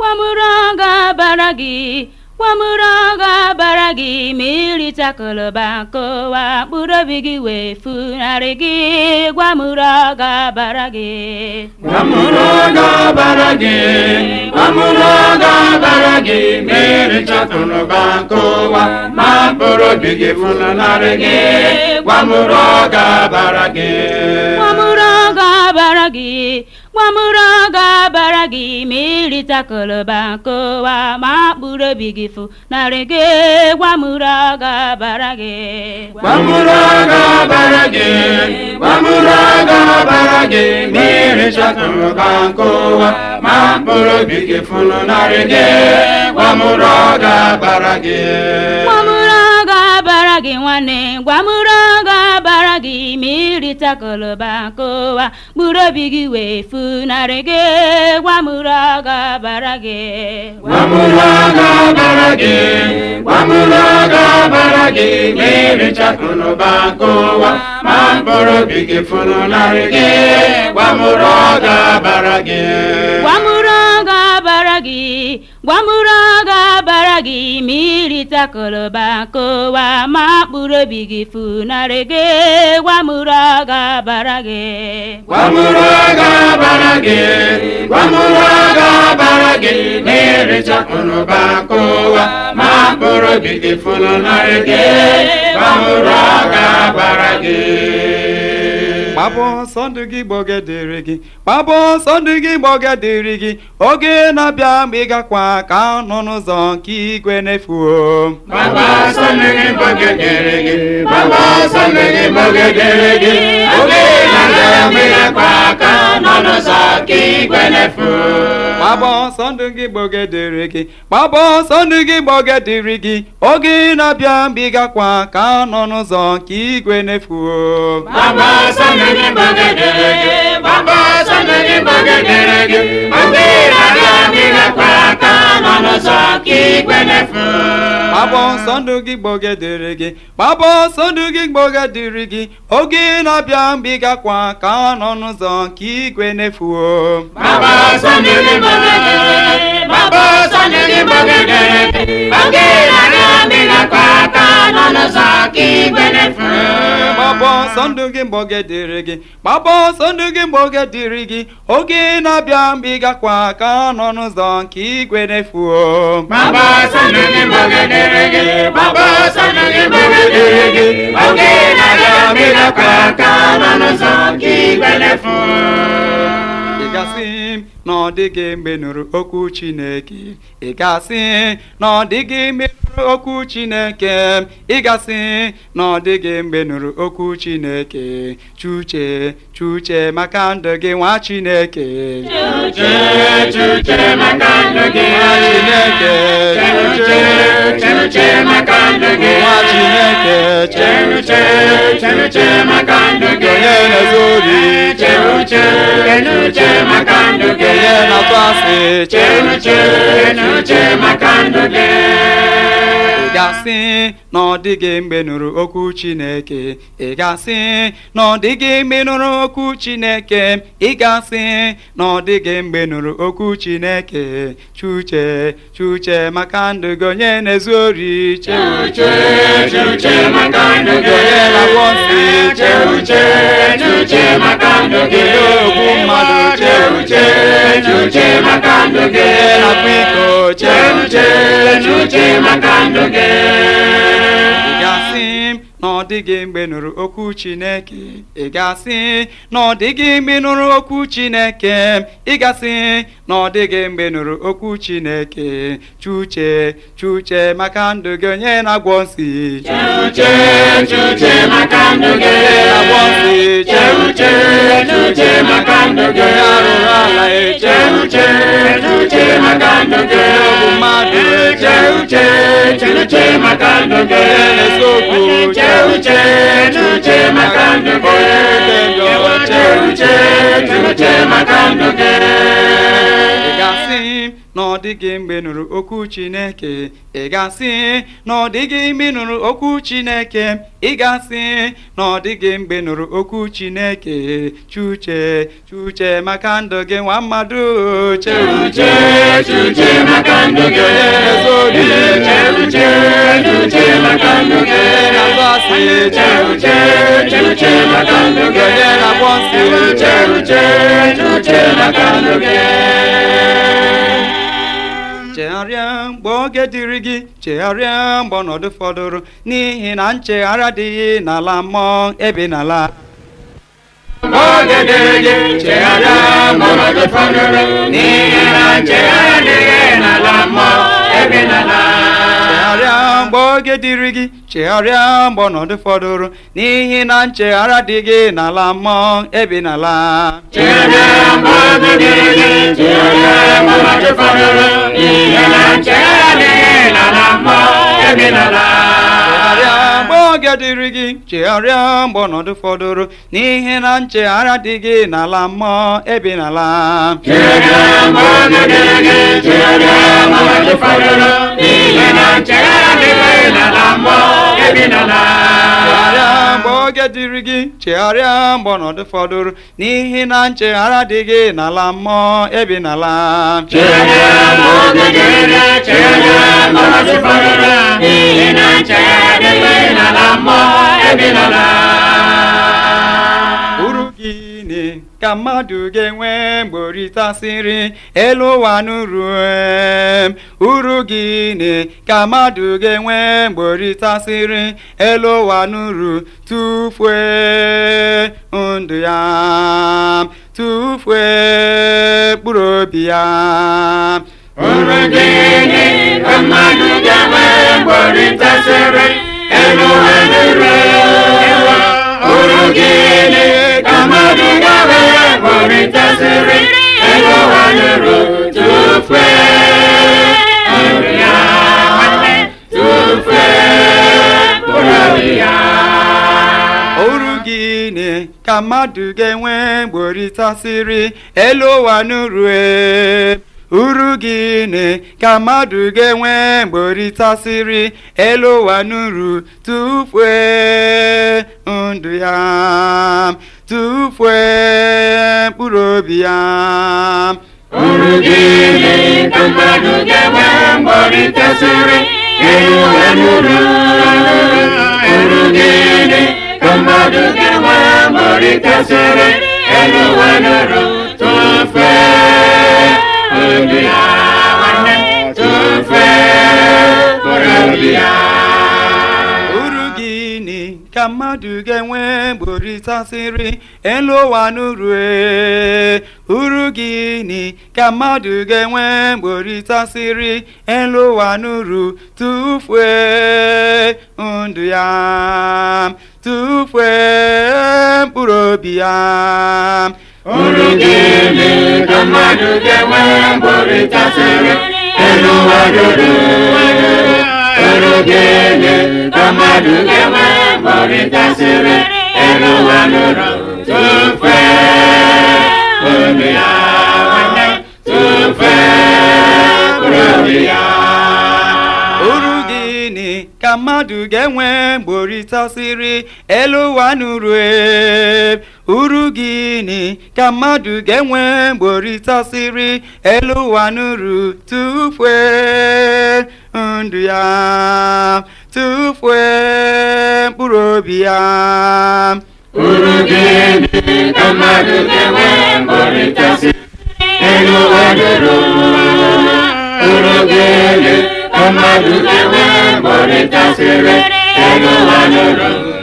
gwamụrụ ga-abara gị gwamụrụ ga-abara gị ma ịrịta akụlụba nkụwa mkpụrụ obi gị wee funarị gị gwamụrụ ga-abara gị Gwamụrụ ga-abara gị, gwamụrụ ga-abara gị, mmiri chakụnụba nkụwa, ma mkpụrụ obi gị funarị gị, gwamụrụ ga-abara gị. gwamụrụ ga-abara gị gwamụrụ ga-abara gị ma ịrịta akụlụba nkụwa ma mkpụrụ obi gị funarị gị gwamụrụ ga-abara gị Gwamụrụ ga-abara gị, gwamụrụ ga-abara gị, mmiri chakụnụba nkụwa, ma mkpụrụ obi gị funarị gị, gwamụrụ ga-abara gị. gwamụrụ ga-abara gị nwanne gwamụrụ ga-abara gị ma ịrịta akụlụba nkụwa mkpụrụ obi gị wee funarị gị gwamụrụ ga-abara gị Gwamụrụ ga-abara gị, gwamụrụ ga-abara gị, mmiri chakụnụba nkụwa, ma mkpụrụ obi gị funarị gị, gwamụrụ ga-abara gị. gwamụrụ ga-abara gị gwamụrụ ga-abara gị ma ịrịta akụlụba nkụwa ma mkpụrụ obi gị funarị gị gwamụrụ ga-abara gị Gwamụrụ ga-abara gị, gwamụrụ ga-abara gị, mmiri chakụnụba nkụwa, ma mkpụrụ obi gị funarị gị, gwamụrụ ga-abara gị. gbapụ ọsọ ndụ gị gbọgedere gị gbapụ ọsọ ndụ gị gbọgedere gị oge na-abịa mgbe ị gakwa ka nọ n'ụzọ nke igwe n'efuo Baba sọmiri bọgedere gị, Baba sọmiri bọgedere gị, oge na-abịa mmiri akpa aka nọ n'ụzọ ka igwe na-efu. gbapụ ọsọ ndụ gị gbọgedere gị gbapụ ọsọ ndụ gị gbọgedere gị oge na-abịa mgbe ị gakwa ka nọ n'ụzọ nke igwe n'efuo Baba sọmiri bọgedere gị, Baba sọmiri bọgedere gị, oge na-abịa mmiri akpa aka nọ n'ụzọ ka igwe na-efu. gbapụ ọsọ ndụ gị gbọgedere gị gbapụ ọsọ ndụ gị gbọgedere gị oge na-abịa mgbe ị gakwa ka nọ n'ụzọ nke igwe n'efuo Baba sọmiri bọgedere gị, Baba sọmiri bọgedere gị, oge na-abịa mmiri akpa aka nọ n'ụzọ ka igwe na-efu. gbapụ ọsọ ndụ gị gbọgedere gị gbapụ ọsọ ndụ gị gbọgedere gị oge na-abịa mgbe ị gakwa ka nọ n'ụzọ nke igwe n'efuo Baba sọnụgị gbọgedere gị, Baba sọnụgị gbọgedere gị, oge na-abịa mmiri akpa aka nọ n'ụzọ nke igwe na-efu. ị gasị na ọ dịghị mgbe nụrụ okwu chineke ị gasị na ọ dịghị mgbe nụrụ okwu chineke ị gasị na ọ dịghị mgbe nụrụ okwu chineke chuche chuche maka ndụ gị nwa chineke Chee chuche maka ndụ gị, nwa chineke Chenuche, chenuche maka ndụ gị, nwa chineke Chenuche, chenuche maka ndụ gị, onye na-ezu ori Chenuche, chenuche maka ndụ gị, onye na-atụ asị Chenuche, chenuche maka ndụ gị. ị gasị na ọ dịghị mgbe nụrụ okwu chineke ị gasị na ọ dịghị mgbe nụrụ okwu chineke ị gasị na ọ dịghị mgbe nụrụ okwu chineke chuche chuche maka ndụ gị onye na-ezu ori Chuche, chuche maka ndụ gị, onye na-agwọ nsị Chuche, chuche maka ndụ gị, ogbu mmadụ Chuche, chuche maka ndụ gị, onye na-akwa iko Chuche, chuche maka ndụ gị. ị gasị na ọ dịghị mgbe nụrụ okwu chineke ị gasị na ọ dịghị mgbe nụrụ okwu chineke ị gasị na ọ dịghị mgbe nụrụ okwu chineke chuche chuche maka ndụ gị onye na-agwọ nsị Chuche, chuche maka ndụ gị, onye na-agwọ nsị Chuche, chuche maka ndụ gị, onye arụrụ ala eche Chuche, chuche maka ndụ gị, ogbu mmadụ eche Chuche, chuche maka ndụ gị, onye na-ese okwu Chuche, chuche maka ndụ gị, Chuche, chuche maka ndụ gị. ị gasị na ọ ọ dịghị mgbe ị nụrụ okwu chineke ị ga-asị na ọ dịghị mgbe ị nụrụ okwu chineke ị ga-asị na ọ dịghị mgbe ị nụrụ okwu chineke chuche chuche maka ndụ gị nwa mmadụ Chuche, chuche maka ndụ gị. Chuche, chuche maka ndụ gị. Chuche, chuche maka ndụ gị. Chuche, chuche maka ndụ gị. chegharịa mgbe oge dịrị gị chegharịa mgbe ọnọdụ fọdụrụ n'ihi na nchegharị adịghị n'ala mmụọ ebe n'ala Oge dịrị gị chegharịa mgbe ọnọdụ fọdụrụ n'ihi na nchegharị adịghị n'ala mmụọ ebe n'ala. chegharịa mgbe oge dịrị gị chegharịa mgbe ọnọdụ fọdụrụ n'ihi na nchegharị adịghị n'ala mmụọ ebe n'ala Chegharịa mgbe oge dịrị gị chegharịa mgbe ọnọdụ fọdụrụ n'ihi na nchegharị adịghị n'ala mmụọ ebe n'ala. chegharịa mgbe oge dịrị gị chegharịa mgbe ọnọdụ fọdụrụ n'ihi na nchegharị adịghị n'ala mmụọ ebe n'ala Chegharịa mgbe oge dịrị gị chegharịa mgbe ọnọdụ fọdụrụ n'ihi na nchegharị adịghị n'ala mmụọ ebe n'ala. chegharịa mgbe oge dịrị gị chegharịa mgbe ọnọdụ fọdụrụ n'ihi na nchegharị adịghị n'ala mmụọ ebe n'ala Chegharịa mgbe oge dịrị gị chegharịa mgbe ọnọdụ fọdụrụ n'ihi na nchegharị adịghị n'ala mmụọ ebe n'ala. uru gịnị ka mmadụ ga-enwe mgbe oritasịrị elu ụwa n'uru em? uru gịnị ka mmadụ ga-enwe mgbe oritasịrị elu ụwa n'uru tufue ndụ ya tufue mkpụrụ obi ya Uru gịnị ka mmadụ ga-enwe mgbe oritasịrị elu ụwa n'uru? Uru gịnị ka mmadụ ga-enwe mgbe oritasịrị elu ụwa n'uru? Tufue ndụ ya nwanne, tufue mkpụrụ obi ya. uru gịnị ka mmadụ ga-enwe mgbe oritasịrị elu ụwa n'uru e? uru gịnị ka mmadụ ga-enwe mgbe oritasịrị elu ụwa n'uru tufue ndụ ya tufue mkpụrụ obi ya Uru gịnị ka mmadụ ga-enwe mgbe oritasịrị elu ụwa n'uru? Uru gịnị ka mmadụ ga-enwe mgbe oritasịrị elu ụwa n'uru? Tufee ndụ ya nwanne, tufee mkpụrụ obi ya. uru gịnị ka mmadụ ga-enwe mgbe oritasịrị elu ụwa n'uru e? uru gịnị ka mmadụ ga-enwe mgbe oritasịrị elu ụwa n'uru tufue ndụ ya tufue mkpụrụ obi ya Uru gịnị ka mmadụ ga-enwe mgbe oritasịrị elu ụwa n'uru? Uru gịnị ka mmadụ ga-enwe mgbe oritasịrị elu ụwa n'uru? Tufee ndụ ya nwanne, tufee mkpụrụ obi ya. uru gịnị ka mmadụ ga-enwe mgbe oritasịrị elu ụwa n'uru e? uru gịnị ka mmadụ ga-enwe mgbe oritasịrị elu ụwa n'uru tufue ndụ ya tufue mkpụrụ obi ya Uru gịnị ka mmadụ ga-enwe mgbe oritasịrị elu ụwa n'uru? Uru gịnị ka mmadụ ga-enwe mgbe oritasịrị elu ụwa n'uru?